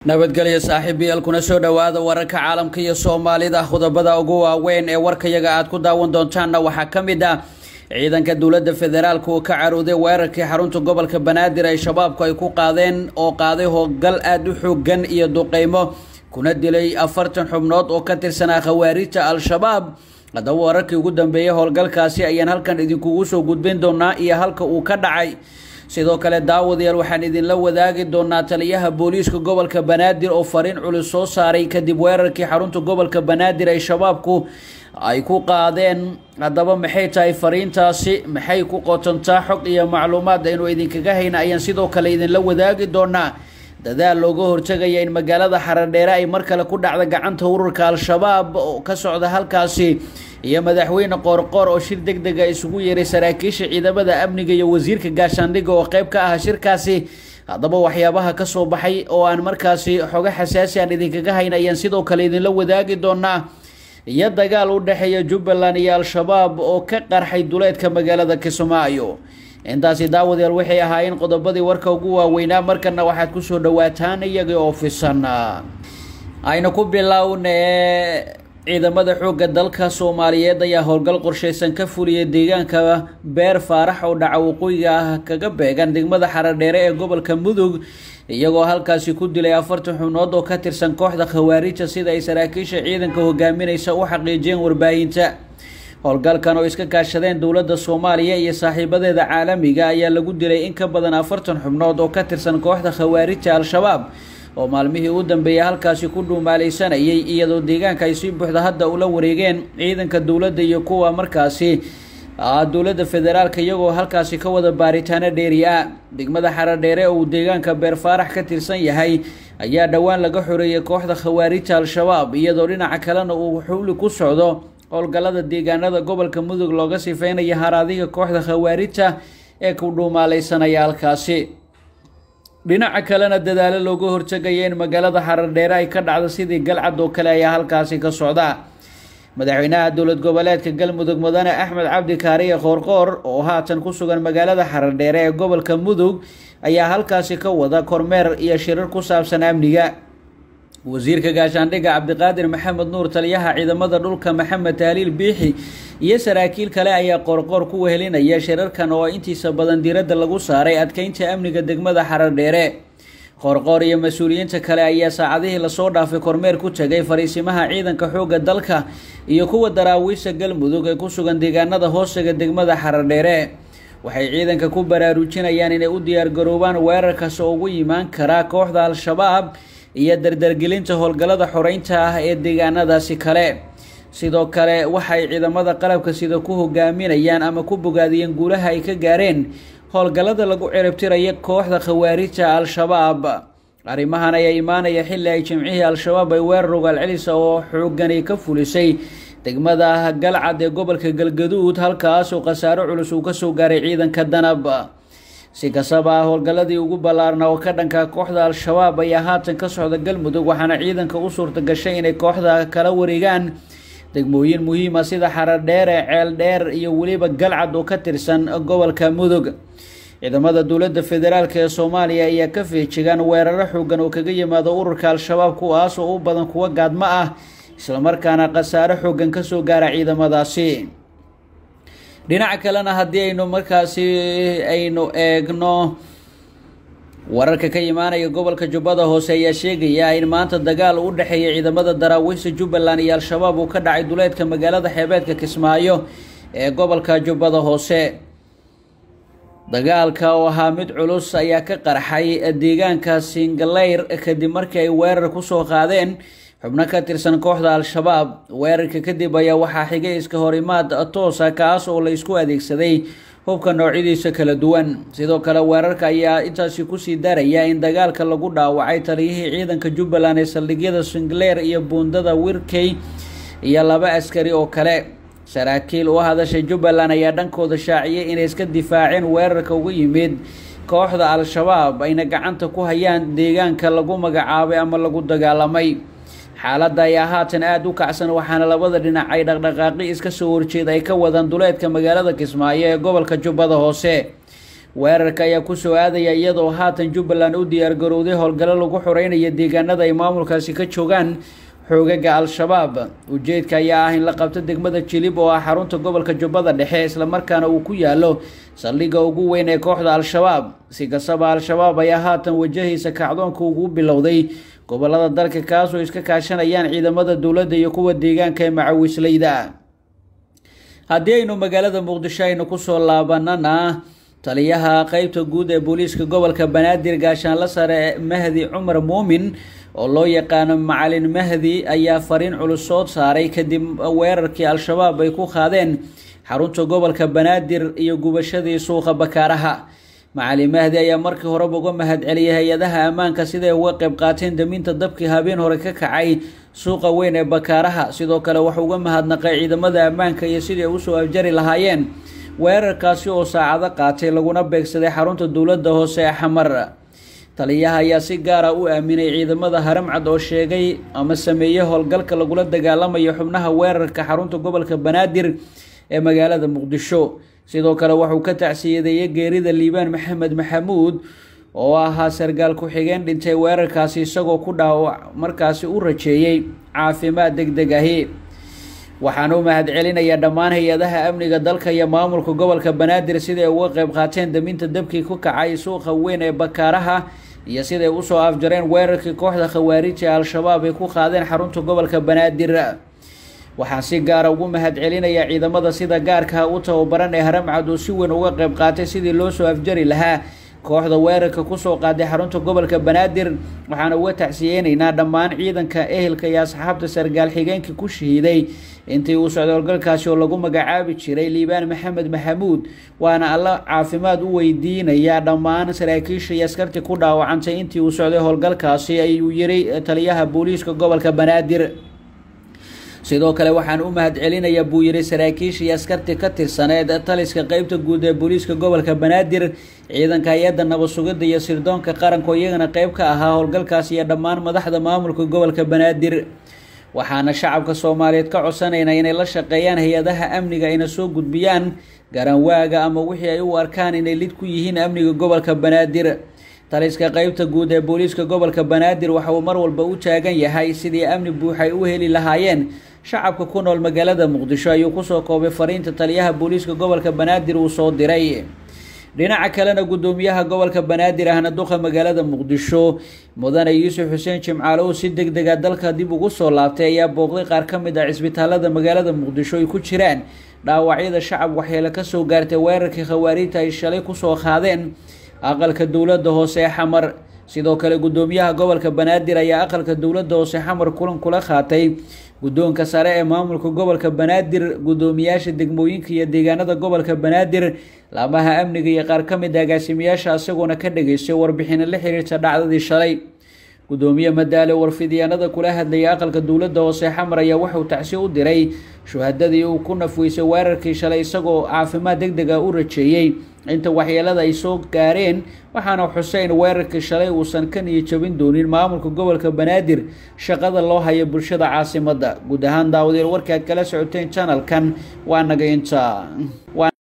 nabadgelyo saaxiibayaal kuna soo dhowaada wararka caalamka iyo soomaalida qodobada ugu waaweyn ee warkayaga aad ku daawan doontaanna waxaa ka mid ah ciidanka dowladda federaalka oo ka carooday weerarkii xarunta gobolka banaadir ay shabaabku ay ku qaadeen oo qaaday howlgal aada u xoogan iyo duqeymo kuna dilay afartan xubnood oo ka tirsanaa khawaarijta al-shabaab haddaba wararkii ugu dambeeyay howlgalkaasi ayaan halkan idinkugu soo gudbin doonaa iyo halka uu ka dhacay sidoo kale daawadayaal waxaan idinla wadaagi doonaa taliyaha booliiska gobolka banaadir oo fariin culus soo saaray kadib weerarkii xarunta gobolka banaadir ay shabaabku ay ku qaadeen haddaba maxay tahay fariintaasi maxay ku qotontaa xog iyo macluumaad aynu idinkaga hayna ayaan sidoo kale idinla wadaagi doonaa dadaal looga hortegaya in magaalada xaradheere ay mar kale ku dhacda gacanta ururka al-shabaab oo ka socda halkaasi iyo madaxweyne qoorqoor oo shir deg dega isugu yeeray saraakiisha ciidamada amniga iyo wasiirka gaashaandhigga oo qeyb ka ah shirkaasi haddaba waxyaabaha ka soo baxay oo aan markaasi xogo xasaasi aan idinkaga hayn ayaan sidoo kale idinla wadaagi doonaa iyo dagaal u dhexeeya jubbaland iyo al-shabaab oo ka qarxay duleedka magaalada kismaayo intaasi daawadayaal waxay ahaayeen qodobadii warka ugu waaweynaa markana waxaad kusoo dhawaataan iyagii oo fisan aynu ku bilownee ciidamada xoogga dalka soomaaliyeed ayaa howlgal qorsheysan ka fuliyay deegaanka beer faarax oo dhaca waqooyiga ah kaga beegan degmada xaradheere ee gobolka mudug iyagoo halkaasi ku dilay afartan xubnood oo ka tirsan kooxda khawaarijta sida ay saraakiisha ciidanka hogaaminaysa u xaqiijiyeen warbaahinta howlgalkan oo iska kaashadeen dowladda soomaaliya iyo saaxiibadeeda caalamiga ayaa lagu dilay in ka badan afartan xubnood oo ka tirsan kooxda khawaarijta al-shabaab oo maalmihii u dambeeyay halkaasi ku dhuumaalaysanayay iyadoo deegaanka ay si buuxda hadda ula wareegeen ciidanka dowladda iyo kuwa markaasi dowladda federaalka iyagoo halkaasi ka wada baaritaano dheeri ah degmada xaradheere oo uu deegaanka beer faarax ka tirsan yahay ayaa dhowaan laga xoreeyay kooxda khawaarijta al-shabaab iyadoo dhinaca kalena uu xubli ku socdo howlgallada deegaanada gobolka mudug looga sifeynaya haraadiga kooxda khawaarijta ee ku dhuumaalaysanaya halkaasi dhinaca kalena dadaalo looga hortegaya in magaalada xaradheere ay ka dhacdo sidii galcad oo kale ayaa halkaasi ka socda madaxweynaha dowlad goboleedka galmudug mudane axmed cabdi kaariye qoorqoor oo haatan ku sugan magaalada xaradheere ee gobolka mudug ayaa halkaasi ka wada kormeer iyo shirar ku saabsan amniga wasiirka gaashaandhigga cabdiqaadir maxamed nuur taliyaha ciidamada dhulka maxamed tahliil biixi iyo saraakiil kale ayaa qoorqoor ku wehelinaya shirarkan oo intiisa badan diiradda lagu saaray adkeynta amniga degmada xaradheere qoorqoor iyo mas-uuliyiinta kale ayaa saacadihii lasoo dhaafay kormeer ku tegay fariisimaha ciidanka xoogga dalka iyo kuwa daraawiisha galmudug ee ku sugan deegaanada hoosega degmada xaradheere waxay ciidanka ku baraarujinayaan inay u diyaargaroobaan weerarkaas oo ugu yimaan karaa kooxda al-shabaab iyo dardargelinta howlgallada xoreynta ah ee deegaanadaasi kale sidoo kale waxay ciidamada qalabka sida ku hogaaminayaan ama ku bogaadiyeen guulaha ay ka gaareen howlgallada lagu ciribtiraya kooxda khawaarijta al-shabaab arrimahan ayaa imaanaya xilli ay jimcihii al-shabaab ay weerar ogaal celisa oo xoogani ka fulisay degmada galcad ee gobolka galgaduud halkaas oo khasaaro culus uu kasoo gaaray ciidanka danab si kastaba howlgalladii ugu ballaarna oo ka dhanka kooxda al-shabaab ayaa haatan ka socda galmudug waxaana ciidanka u suurta gashay inay kooxda kala wareegaan degmooyin muhiima sida xaradheere ceel dheer iyo weliba galcad oo ka tirsan gobolka mudug ciidamada dowladda federaalk ee soomaaliya ayaa ka feejigaan weeraro xoogan oo kaga yimaado ururka al-shabaab kuwaas oo u badan kuwa gaadmo ah islamarkaana khasaaro xoogan kasoo gaara ciidamadaasi dhinaca kalena haddii aynu markaasi aynu eegno wararka ka imaanaya gobolka jubbada hoose ayaa sheegaya in maanta dagaal u dhexeeya ciidamada daraawiista jubbaland iyo al-shabaab uu ka dhacay duleedka magaalada xeebeedka kismaayo ee gobolka jubbada hoose dagaalka oo ahaa mid culus ayaa ka qarxay deegaanka singaleyr kadib markii ay weerar kusoo qaadeen xubno ka tirsan kooxda al-shabaab weerarka kadib ayaa waxaa xigay iska horimaad toosa kaas oo la isku adeegsaday hubka noocyadiisa kala duwan sidoo kale weerarka ayaa intaasi kusii daraya in dagaalka lagu dhaawacay taliyihii ciidanka jubbaland ee saldhigyada singleer iyo buundada wirkey iyo laba askari oo kale saraakiil u hadashay jubbaland ayaa dhankooda shaaciyay inay iska difaaceen weerarka ugu yimid kooxda al-shabaab ayna gacanta ku hayaan deegaanka lagu magacaabay ama lagu dagaalamay xaaladda ayaa haatan aada u kacsan waxaana labada dhinac ay dhaqdhaqaaqi iska soo horjeed ay ka wadaan duleedka magaalada kismaayo ee gobolka jubbada hoose weerarka ayaa kusoo aadaya iyadoo haatan jubbaland u diyaargarowday howlgallo lagu xoreynayo deegaanada ay maamulkaasi ka joogaan xoogaga al-shabaab ujeedka ayaa ah in la qabto degmada jilib oo ah xarunta gobolka jubbada dhexe islamarkaana uu ku yaalo saldhigga ugu weyn ee kooxda al-shabaab si kastaba al-shabaab ayaa haatan wajahaysa kacdoonka ugu bilowday gobolada dalka kaasoo iska kaashanayaan ciidamada dowladda iyo kuwa deegaanka ee macawisleyda haddii aynu magaalada muqdisho aynu kusoo laabanana taliyaha qeybta guud ee booliiska gobolka banaadir gaashaanla sare mahdi cumar muumin oo loo yaqaano macalin mahdi ayaa fariin culus soo saaray kadib weerarkii al-shabaab ay ku qaadeen xarunta gobolka banaadir iyo gubashadii suuqa bakaaraha macalin mahdi ayaa markii horeba uga mahad celiyay hay-adaha ammaanka siday uga qayb qaateen daminta dabkii habeen hore ka kacay suuqa weyn ee bakaaraha sidoo kale wuxuu uga mahadnaqay ciidamada ammaanka iyo sidii ay usoo afjari lahaayeen weerarkaasi oo saacado qaatay laguna beegsaday xarunta dowladda hoose ee xamar taliyaha ayaa si gaara u aaminay ciidamada haramcad oo sheegay ama sameeyey howlgalka lagula dagaalamayo xubnaha weerarka xarunta gobolka banaadir ee magaalada muqdisho sidoo kale wuxuu ka tacsiyadeeyey geerida liibaan maxamed maxamuud oo ahaa sargaal ku-xigeen dhintay weerarkaasi isagoo ku dhaawac markaasi u rajeeyey caafimaad deg deg ahi waxaan u mahad celinayaa dhammaan hay-adaha amniga dalka iyo maamulka gobolka banaadir siday uga qayb qaateen daminta dabkii ku kacay suuqa weyn ee bakaaraha iyo siday usoo afjareen weerarkii kooxda khawaarij ee al-shabaab ay ku qaadeen xarunta gobolka banaadir waxaan si gaara ugu mahad celinayaa ciidamada sida gaarka u tababaran ee haramcad oo si weyn uga qayb qaatay sidii loo soo afjari lahaa kooxda weerarka kusoo qaaday xarunta gobolka banaadir waxaana uga tacsiyeyneynaa dhammaan ciidanka ehelka iyo asxaabta sargaal xigeenkii ku shahiiday intii uu socday howlgalkaasi oo lagu magacaabi jiray liibaan maxamed maxamuud waana alla caafimaad u weydiinayaa dhammaan saraakiisha iyo askartii ku dhaawacantay intii uu socday howlgalkaasi ayuu yiri taliyaha booliiska gobolka banaadir sidoo kale waxaan u mahad celinayaa buu yiri saraakiisha iyo askartii ka tirsaneed taliska qeybta guud ee booliiska gobolka banaadir ciidanka hay-adda nabad sugidda iyo sirdoonka qaranka oo iyagana qeyb ka ahaa howlgalkaas iyo dhammaan madaxda maamulka gobolka banaadir waxaana shacabka soomaaliyeed ka codsanaynaa inay la shaqeeyaan hay-adaha amniga ayna soo gudbiyaan garanwaaga ama wixii ay u arkaan inay lid ku yihiin amniga gobolka banaadir taliska qeybta guud ee booliiska gobolka banaadir waxa uu mar walba u taagan yahay sidii amni buuxay u heli lahaayeen shacabka ku nool magaalada muqdisho ayuu kusoo koobay fariinta taliyaha booliiska gobolka banaadir uu soo diray dhinaca kalena guddoomiyaha gobolka banaadir ahna duqa magaalada muqdisho mudane yuusuf xuseen jimcaale oo si deg dega dalka dib ugu soo laabtay ayaa booqday qaar ka mid ah cisbitaalada magaalada muqdisho ay ku jiraan dhaawacyada shacab waxyeelo kasoo gaartay weerarkii khawaariijta ay shalay kusoo qaadeen aqalka dowladda hoose ee xamar sidoo kale guddoomiyaha gobolka banaadir ayaa aqalka dowladda hoose xamar kulan kula qaatay guddoonka sare ee maamulka gobolka banaadir guddoomiyaasha degmooyinka iyo deegaanada gobolka banaadir laamaha amniga iyo qaar ka mid a agaasimayaasha isagoona ka dhageystay warbixino la xiriirta dhacdadii shalay guddoomiye madaale warfidyaanada kula hadlayay aqalka dowladda hoose xamar ayaa wuxuu tacsi u diray shuhadadii uu ku nafweysay weerarkii shalay isagoo caafimaad deg deg ah u rajeeyey inta waxyeelada ay soo gaareen waxaana xuseyn weerarkii shalay uusan ka niyo jabin doonin maamulka gobolka banaadir shaqada loo hayo bulshada caasimadda guud ahaan daawadayaal warkaad kala socoteen janalkan waa naga inta